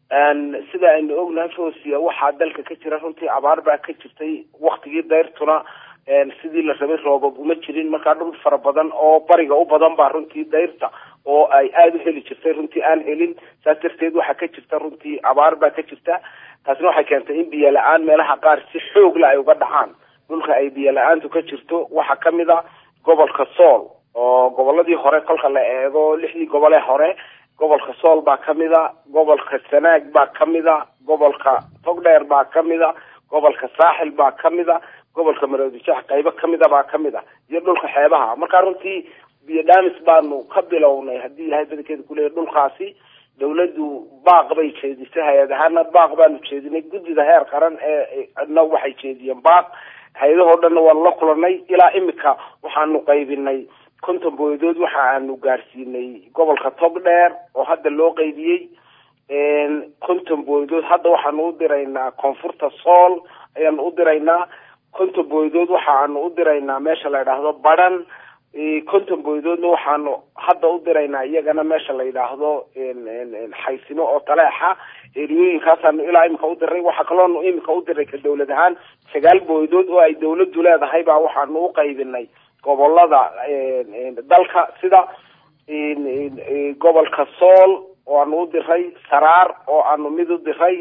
sida aynu ognahay fosia waxaa dalka ka jira runtii abaar baa ka jirtay waktigii dayrtuna sidii la rabay roobab uma jirin markaa dhul fara badan oo bariga u badan baa runtii dayrta oo ay aada u heli jirtay runtii aan helin saas darteed waxaa ka jirta runtii abaar baa ka jirta taasina waxay keentay in biyo la-aan meelaha qaar si xoogla ay uga dhacaan dhulka ay biyo la-aantu ka jirto waxaa kamid a gobolka sool oo goboladii hore kolka la eego lixdii gobolee hore gobolka sool baa kamid a gobolka sanaag baa kamid a gobolka togdheer baa kamid a gobolka saaxil baa kamid a gobolka maroodijax qaybo kamida baa kamid a iyo dhulka xeebaha markaa runtii biyo dhaamis baanu ka bilownay haddii ilahay badankeeda kuleeyahy dhulkaasi dawladdu baaq bay jeedisay hay-ad ahaana baaq baanu jeedinay guddida heer qaran ee na waxay jeediyeen baaq hay-adahoo dhanna waanu la kulanay ilaa imika waxaanu qaybinay konton booyadood waxa aanu gaarsiinay gobolka togdheer oo hadda loo qaybiyey konton booyadood hadda waxaanu u diraynaa koonfurta sool ayaanu u diraynaa konton booyadood waxaanu u diraynaa meesha la yidhaahdo badhan konton booyadoodna waxaanu hadda u diraynaa iyagana meesha la yidhaahdo xaysimo oo taleexa eriyooyinkaasaanu ilaa imika u diray waxaa kaloonu imika u diray ka dawlad ahaan sagaal booyadood oo ay dawladdu leedahay baa waxaanu u qaybinay gobolada dalka sida gobolka sool oo aanu u diray saraar oo aanu mid u diray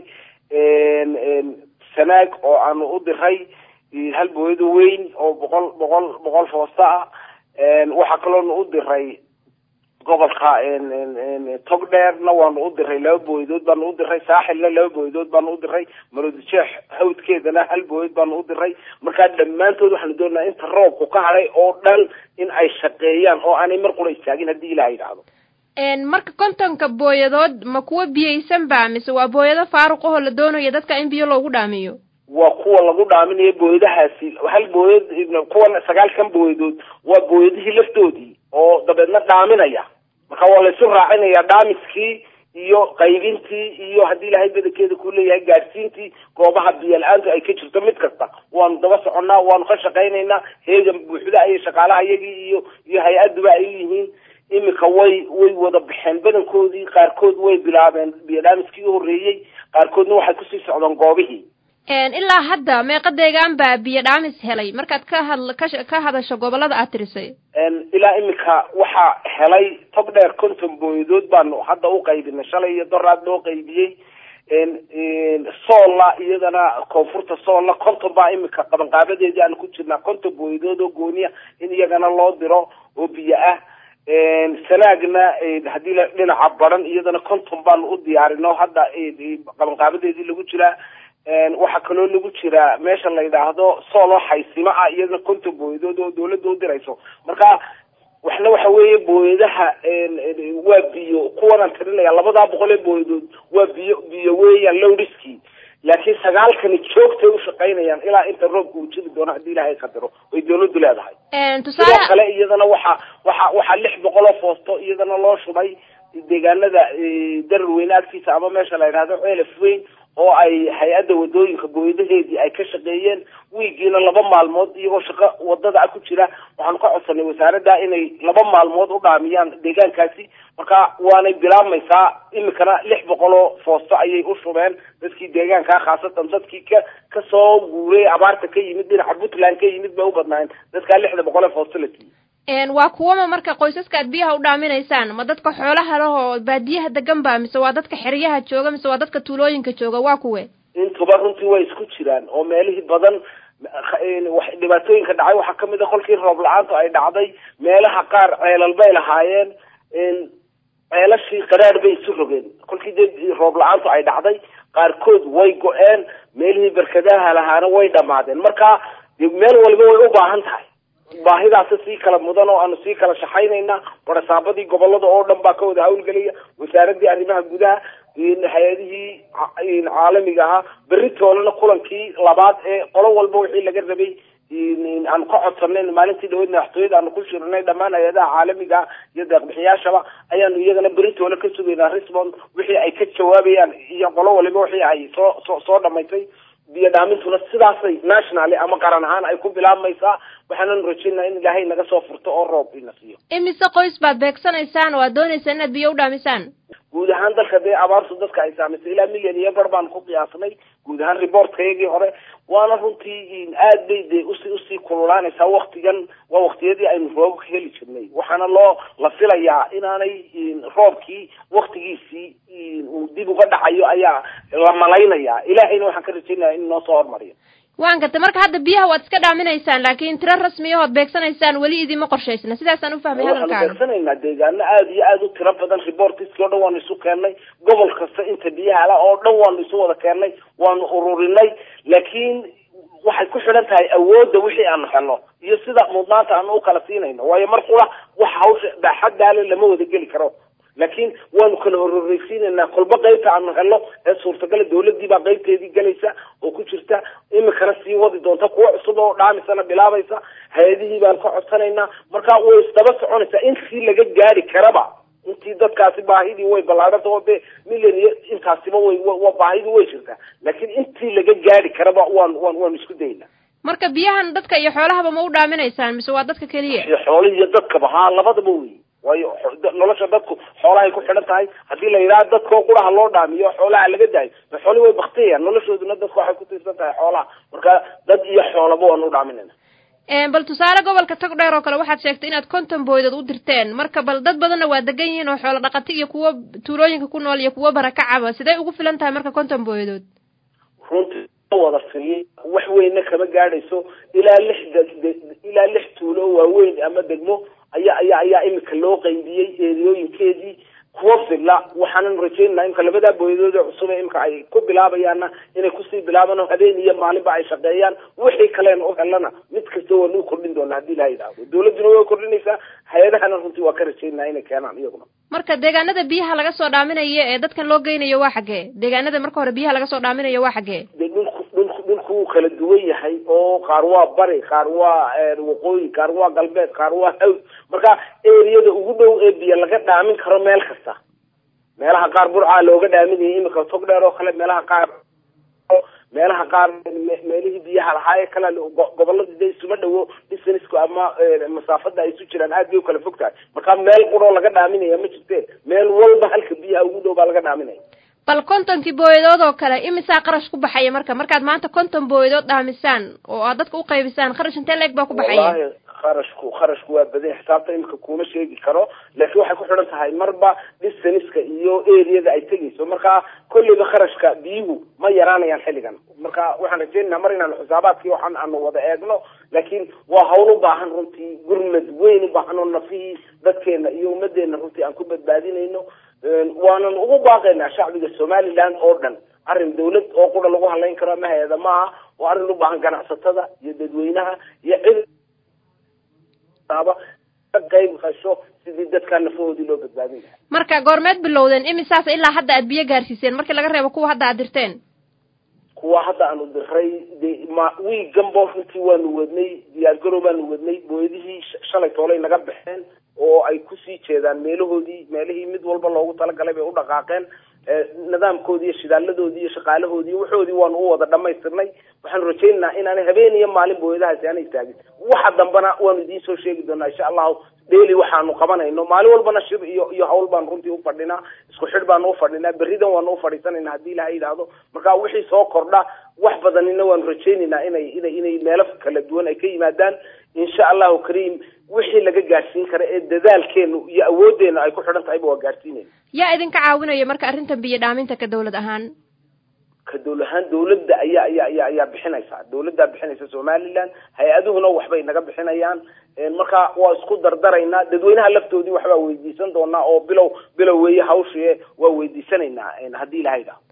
sanaag oo aanu u diray hal booyado weyn oo boqol boqol boqol foosta ah waxaa kaloonu u diray gobolka togdheerna waanu u diray laba booyadood baanu u diray saaxilna laba booyadood baanu u diray maroodijeex hawdkeedana hal booyad baanu u diray markaa dhammaantood waxaanu doonayaa inta roobku ka hadhay oo dhan in ay shaqeeyaan oo aanay mar qura istaagin haddii ilaha yidhaahdo marka kontonka booyadood ma kuwa biyaysan ba mise waa booyado faaruq ahoo la doonayo dadka in biyo loogu dhaamiyo waa kuwa lagu dhaaminayo booyadahaasi hal booyad kuwan sagaalkan booyadood waa booyadihii laftoodii oo dabeedna dhaaminaya marka waa laysu raacinaya dhaamiskii iyo qaybintii iyo haddii ilahay badankeeda ku leeyahay gaadhsiintii goobaha biyo la-aantu ay ka jirto mid kasta waanu daba soconnaa waanu ka shaqaynaynaa heegan buuxda ayay shaqaalaha iyagii iyo iyo hay-adduba ay yihiin imika way way wada baxeen badankoodii qaarkood way bilaabeen biyo dhaamiskii u horreeyey qaarkoodna waxay kusii socdaan goobihii ilaa hadda meeqa deegaan baa biyo dhaamis helay markaad ka hadl ka hadasho gobolada aad tirisay ilaa imika waxaa helay tog dheer konton booyadood baanu hadda u qaybinay shalay iyo doraad loo qaybiyey soolla iyadana koonfurta soolla konton baa imika qabanqaabadeedii aanu ku jirnaa konton booyadood oo gooniya in iyagana loo diro oo biyo ah sanaagna haddii la dhinaca baran iyadana konton baanu u diyaarino hadda qabanqaabadeedii lagu jiraa waxaa kaloo lagu jiraa meesha la yidhaahdo sooloo xaysimo ah iyadana konton booyadood oo dawladda u dirayso marka waxna waxa weeye booyadaha waa biyo kuwanaan tirinaya labadaa boqol ee booyadood waa biyo biyo weeyaan lowriskii laakiin sagaalkani joogtay u shaqaynayaan ilaa inta roobka uu jiri doono haddii ilahay qadaro way dawladdu leedahay sidoo kale iyadana waxa waxa waxaa lix boqol oo foosto iyadana loo shubay deegaanada darar weyne agtiisa ama meesha la yidhahdo ceelaf weyn oo ay hay-adda wadooyinka booyadaheedii ay ka shaqeeyeen wiigiina laba maalmood iyagoo shaqo wadada ku jira waxaanu ka codsanay wasaaradda inay laba maalmood u dhaamiyaan deegaankaasi marka waanay bilaabmaysaa imikana lix boqol oo foosto ayay u shubeen dadkii deegaankaa khaasatan dadkii ka kasoo guuray abaarta ka yimid dhinaca puntland ka yimid bay u badnaayeen dadkaa lixda boqol ee foosto la siiyey waa kuwama marka qoysaska aad biyaha u dhaaminaysaan ma dadka xoolaha leh oo baadiyaha degan ba mise waa dadka xeryaha jooga mise waa dadka tuulooyinka jooga waa kuwe intuba runtii way isku jiraan oo meelihii badan dhibaatooyinka dhacay waxaa kamid a kolkii roob la-aantu ay dhacday meelaha qaar ceelal bay lahaayeen ceelashii qaraar bay isu rogeen kolkii dee roob la-aantu ay dhacday qaarkood way go-een meelihii berkadaha lahaana way dhamaadeen marka meel waliba way u baahan tahay baahidaasi sii kala mudan oo aanu sii kala shaxaynayna barasaabadii gobolada oo dhan baa ka wada hawlgelaya wasaaradii arrimaha gudaha hay-adihii caalamiga ahaa beritoolena kulankii labaad ee qolo walba wixii laga rabay aanu ka codsanay maalintii dhaweyd madaxtooyada aanu ku shirnay dhammaan hay-adaha caalamiga iyo deeqbixiyaashaba ayaanu iyagana beritoole ka sugaynaa resbond wixii ay ka jawaabayaan iyo qolo waliba wixii ay soo soo soo dhamaysay biyo dhaamintuna sidaasay nationally ama qaran ahaan ay ku bilaabmaysaa waxaanan rajaynaa in ilaahay naga soo furto oo roob ina siiyo imise qoys baad beegsanaysaan oo aad doonaysaan inaad biyo u dhaamisaan guud ahaan dalka dee abaartu dadka ay saamaysay ilaa milyan iyo bar baan ku qiyaasnay guud ahaan reportkayagii hore waana runtii aad bay dee usi usii kululaanaysaa waktigan waa waktiyadii aynu roobka heli jirnay waxaana loo la filayaa inaanay roobkii waktigiisii uu dib uga dhacayo ayaa la malaynayaa ilaahayna waxaan ka rajaynaya in noo soo hormariyo waan gartay marka hadda biyaha waad iska dhaaminaysaan laakiin tiro rasmiyahood beegsanaysaan weli idima qorshaysna sidaasaan ufahmay waxaanu hadalkaaga beegsanaynaa deegaano aada iyo aada u tiro badan reportiskii o dhan waanu isu keennay gobol kasta inta biyaha la oo dhan waanu isu wada keennay waanu ururinay laakiin waxay ku xidhan tahay awoodda wixii aanu helno iyo sida mudnaanta aanu ukala siinayno waayo mar qura waxa hawsha baaxaddaale lama wada geli karo laakiin waanu kala hororeysiinaynaa kolba qaybta aanu helno ee suurtagala dawladii baa qaybteedii gelaysa oo ku jirta imikana sii wadi doonta kuwa cusub oo dhaamisana bilaabaysa hay-adihii baan ka codsanaynaa marka way isdaba soconaysaa intii laga gaari karaba intii dadkaasi baahidii way ballaadhanta oo dee milyan iyo intaasiba way wa baahidii way jirtaa laakiin intii laga gaari karaba waan waan waanu isku daynaa marka biyahan dadka iyo xoolahaba ma u dhaaminaysaan mise waa dadka keliya iyo xoolihii iyo dadkaba haa labadaba wey waayo nolosha dadku xoolahay ku xidhan tahay haddii la yidhaha dadkao quraha loo dhaamiyo xoolaha laga daayo ma xoolihi way baktiyayaan noloshooduna dadku waxay ku tiirsan tahay xoolaha marka dad iyo xoolaba waanu u dhaaminayna bal tusaale gobolka tog dheer oo kale waxaad sheegtay inaad konton booydood u dirteen marka bal dad badanna waa degan yihiin oo xoolo dhaqati iyo kuwo tuulooyinka ku nool iyo kuwo barakacaba sidee ugu filan tahay marka konton booydood runtii wada filiy wax weynna kama gaadhayso ilaa lix de ilaa lix tuulo waaweyn ama degmo ayaa ayaa ayaa imika loo qaybiyey eeriyooyinkeedii kuwa filla waxaanan rajaynaa imika labadaa booyadood ee cusub ee imika ay ku bilaabayaanna inay kusii bilaabaan oo habeen iyo maalinba ay shaqeeyaan wixii kaleena u helana mid kasta waanu kordhin doonaa haddii ilaha yidhaahdo dawladduna way kordhinaysaa hay-adahana runtii waa ka rajaynaa inay keenaan iyaguna marka deegaanada biyaha laga soo dhaaminayo ee dadkan loo geynayo waa xaggee deegaanada marka hore biyaha laga soo dhaaminayo waa xaggee de dhulku dhulku dhulku wuu kala duwan yahay oo qaar waa bari qaar waa waqooyi qaar waa galbeed qaar waa hawd marka eriyada ugu dhow ee biyo laga dhaamin karo meel kasta meelaha qaar burcaa looga dhaaminayay imika tog dheer oo kale meelaha qaar meelaha qaar meelihii biyaha lahaa ee kale goboladii de isuma dhawo distanisku ama masaafada ay isu jiraan aad bay ukala fog tahay marka meel quroo laga dhaaminaya ma jirte meel walba halka biyaha ugu dhow baa laga dhaaminaya bal kontonkii booyadood oo kale imisaa qarash ku baxaya marka markaad maanta konton booyadood dhaamisaan oo aad dadka uqaybisaan qarash intee leeg baa ku baxaya wallahi kharashku kharashku waa badan xisaabta imika kuma sheegi karo laakiin waxay ku xidhan tahay marba distaniska iyo areada ay tegayso marka kolleyba kharashka biyuhu ma yaraanayaan xilligan marka waxaan rajeynaynaa mar inaanu xisaabaadkii waxaan aanu wada eegno laakiin waa hawl u baahan runtii gurmad weyn u baahan oo nafihii dadkeena iyo ummadeena runtii aan ku badbaadinayno waanan ugu baaqaynaa shacbiga somaliland oo dhan arrin dawlad oo qura lagu halayn karo ama hay-ada maaha waa arrin u baahan ganacsatada iyo dadweynaha iyo cid qayb qasho sidii dadkaa nafahoodii loo badbaadin lahaa marka goormeed bilowdeen imisaas ilaa hadda aad biyo gaarsiiseen markii laga reebo kuwa hadda aad dirteen kuwa hadda aanu diray de ma wiiganbo runtii waanu wadnay diyaargarow baanu wadnay booyadihii shalay toolay naga baxeen oo ay kusii jeedaan meelahoodii meelihii mid walba loogu talagalay bay u dhaqaaqeen nidaamkoodii iyo shidaaladoodii iyo shaqaalahoodii iyo waxoodii waanu u wada dhamaystirnay waxaanu rajaynaynaa inaanay habeen iyo maalin booyadahaasi aanay istaagin waxa dambana waanu idiin soo sheegi doonaa insha allahu daily waxaanu qabanayno maalin walbana shir iyo iyo hawl baanu runtii ufadhinaa isku xidh baanu ufadhinaa berridan waanu ufadhiisanayna haddii ilaha yidhaahdo marka wixii soo kordha wax badanina waanu rajaynaynaa inay inay inay meelo kala duwan ay ka yimaadaan insha allahu kariim wixii laga gaadhsiin kara ee dadaalkeenu iyo awooddeena ay ku xidhan tahayba waa gaadhsiinayna yaa idinka caawinaya marka arrintan biyo dhaaminta ka dawlad ahaan ka dawla ahaan dawladda ayaa ayaa ayaa ayaa bixinaysa dawladdaa bixinaysa somaliland hay-aduhuna waxbay naga bixinayaan marka waa isku dardaraynaa dadweynaha laftoodii waxbaa weydiisan doonaa oo bilow bilow weeye hawshie waa weydiisanaynaa haddii ilaha yidhaho